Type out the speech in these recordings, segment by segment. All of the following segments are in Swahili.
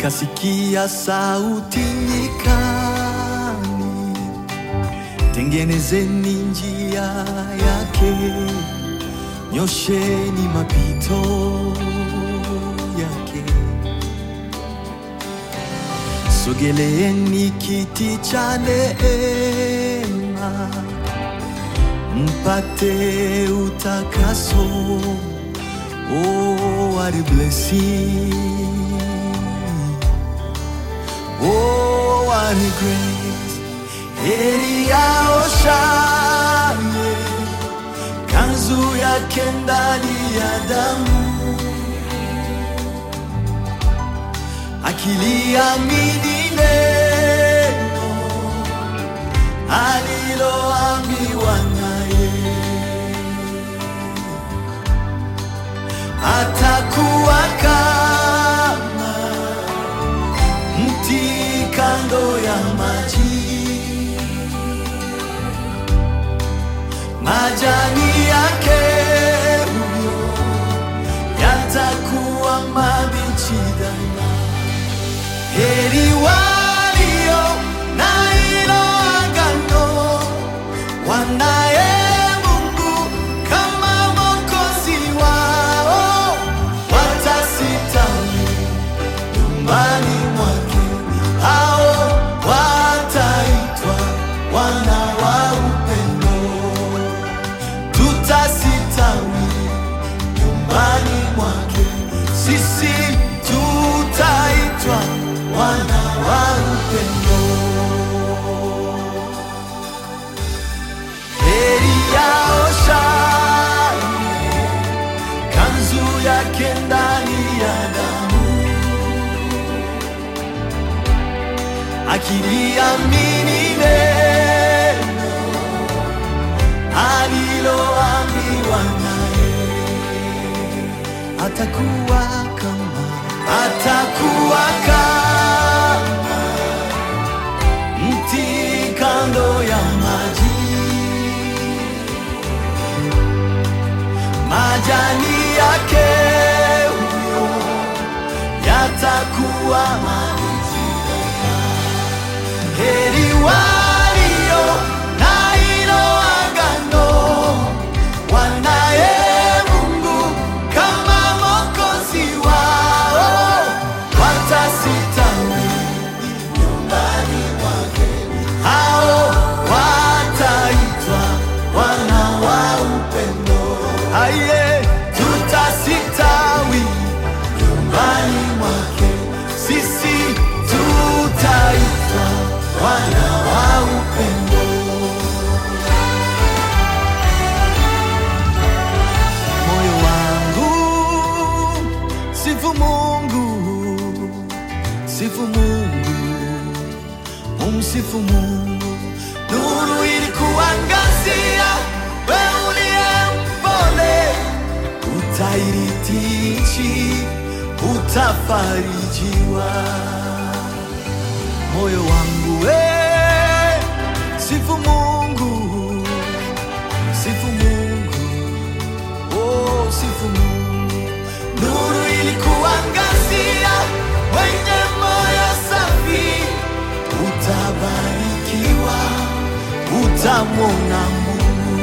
nikasikia sauti nyikani, tengenezeni njia yake, nyosheni mapito yake. Sogeleeni kiti cha neema, mpate utakaso. Oh, what a blessing. Oh, what a grace. Heri aoshaye kanzu yake ndani ya damu, akiliamini neno aliloambiwa naye, atakuwa kama mti kando ya maji, majani yake huyo yatakuwa mabichi daima. Heri walio na hilo agano, wanaye Mungu kama Mwokozi wao, watasitawi nyumbani mwake, hao wataitwa wana wa upendo. Tutasitawi nyumbani mwake, sisi tutaitwa wana wa upendo. Heri yaoshaye kanzu yake ndani ya damu, akiliamini neno aliloambiwa naye, atakuwa kama atakuwa kama mti kando ya maji, majani yake huyo yatakuwa mabichi. Heri walio na hilo agano, wanaye Mungu kama Mwokozi wao, watasitawi nyumbani mwake, hao wataitwa wana wa upendo. Aye, tutasitawi nyumbani mwake, sisi tutaitwa wana wa upendo. Moyo wangu sifu Mungu, sifu Mungu, umsifu Mungu. Nuru ilikuangazia, wewe uliye mpole, utairithi nchi, utafarijiwa. Moyo wangu we, sifu Mungu, sifu Mungu. Oh, sifu Mungu. Nuru ilikuangazia, wenye moyo safi, utabarikiwa, utamwona Mungu.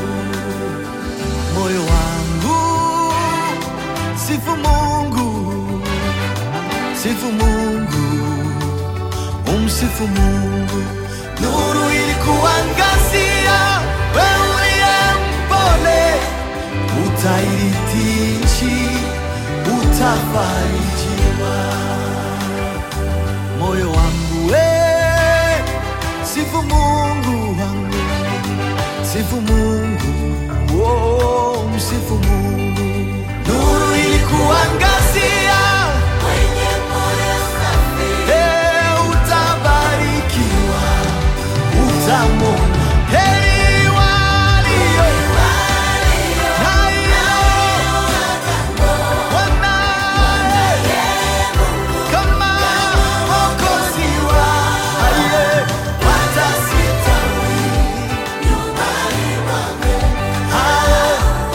Moyo wangu, sifu Mungu, sifu Mungu, umsifu Mungu. Nuru ilikuangazia, wewe uliye mpole utairithi nchi, utafarijiwa. Moyo wangu we, sifu Mungu wangu, sifu Mungu, oh, msifu Mungu. Nuru ilikuangazia, eh, utabarikiwa, utamwona heri walio na hilo wanaye kama Mwokozi wao, aliye watasitawi hao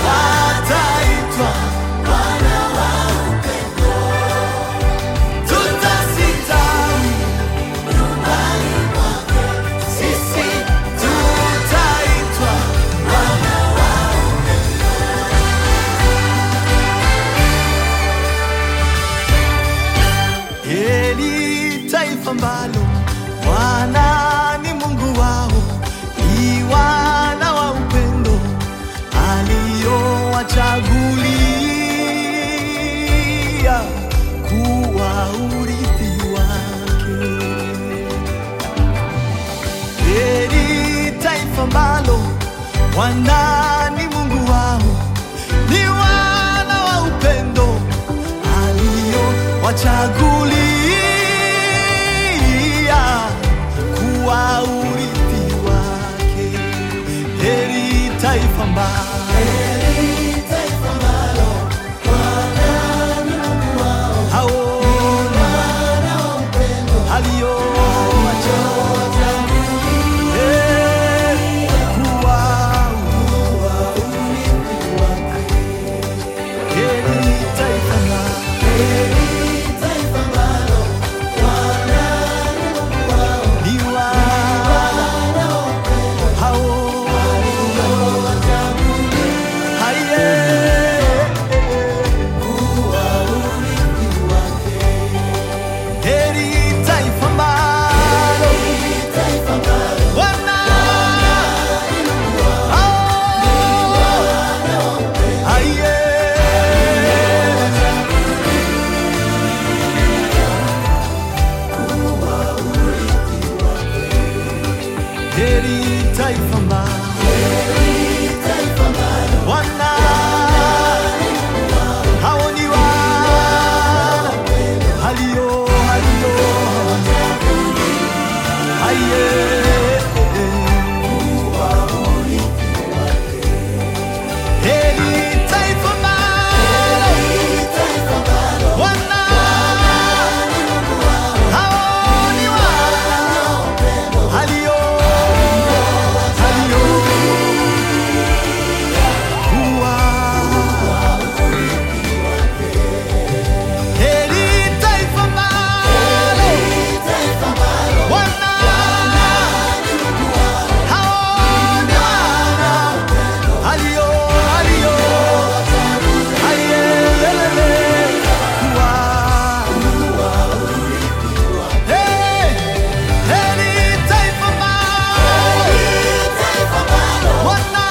ambalo Bwana ni Mungu wao, ni wana wa upendo aliowachagulia kuwa urithi wake. Heri taifa ambalo Bwana ni Mungu wao, ni wana wa upendo aliowachagulia kuwa urithi wake. Heri taifa ambalo haona aliowachagulia kuwa heri taifa ambalo ni wana hao haye heri taifa ambalo wana hao haye heri taifa ambalo wana hao ni wana halio halio haye heri taifa ambalo wana hao ni wana halio halio kuwa heri taifa ambalo wana hao ni wana halio halio hayelele kuwa Hey, heri taifa ambalo wana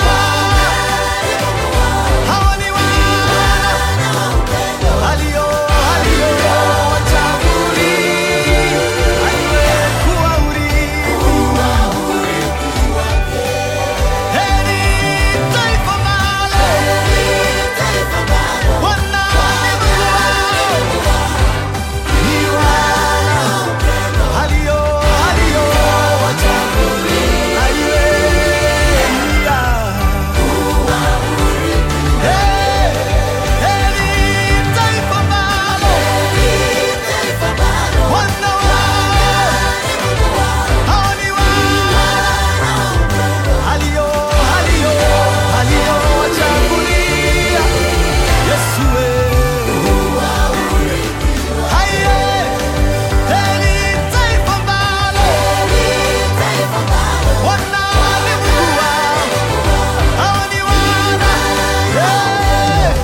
hawa ni wana alio alio wachaguli aliyekuwa urithi heri taifa ambalo wana ni wana alio alio wachaguli aliyeia Yeah!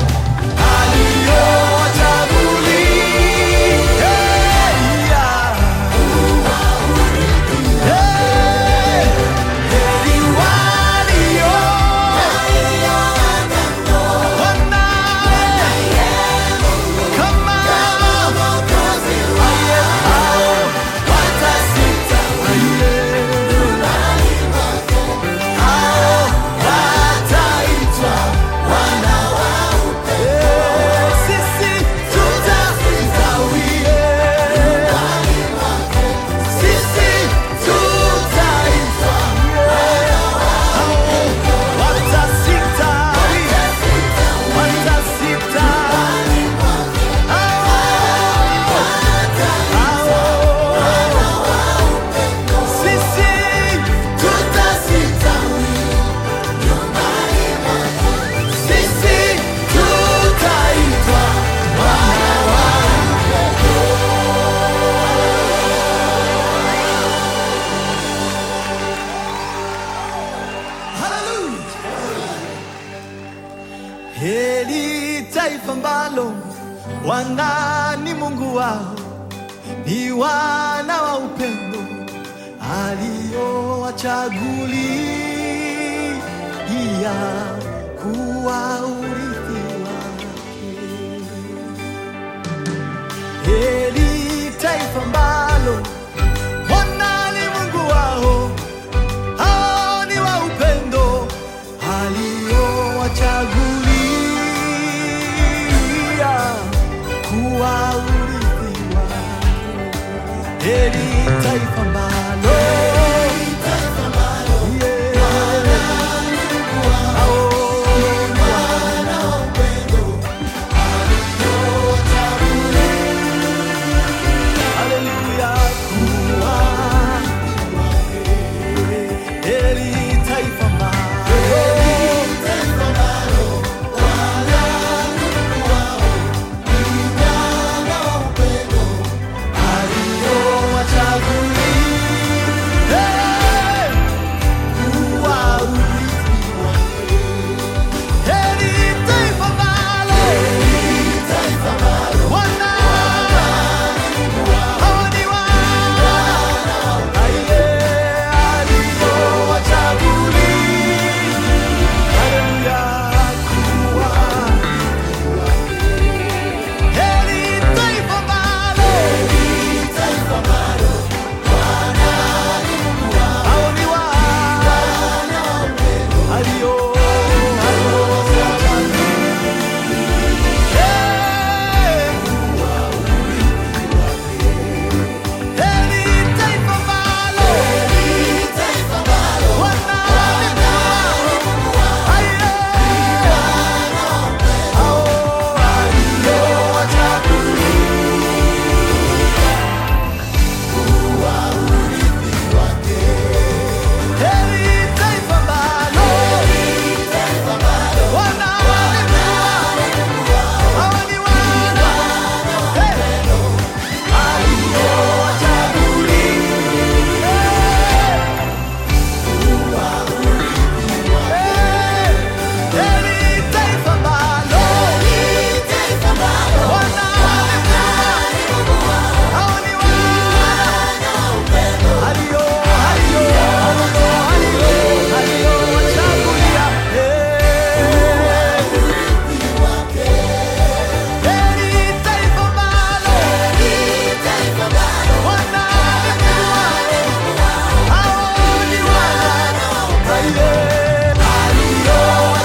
Sisi tutastawie, sisi tutaitwa watasitawi, watasitawi, sisi tutasitawi, sisi tutaitwa Heri taifa ambalo Bwana ni Mungu wao, ni wana wa upendo aliowachagulia kuwa urithi wake. Heri taifa ambalo Bwana ni Mungu wao, hao ni wa upendo aliowachagulia kuwa urithi wake. Heri taifa ambalo Yeah. Hao ni wana wa Haleluya, kuwa heri taifa ambalo aliowachagulia kuwa urithi wake. Heri taifa ambalo wana hao ni wana Aye, aliowachagulia. Haleluya, kuwa heri taifa ambalo hao ni wana alio aliowachagulia. Heri taifa ambalo wana Aye, hao aliowachagulia. Heri taifa ambalo wana hao ni wana Heri taifa ambalo wana hao ni wana alio alio alio alio alio wachagulia Heri taifa ambalo wana hao ni wana alio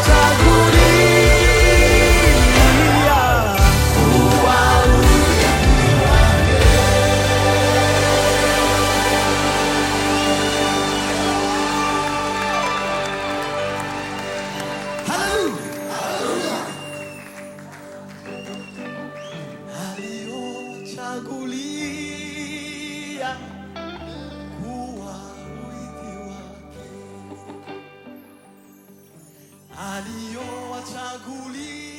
wachagulia aliochagulia kuwa urithi wake, aliowachagulia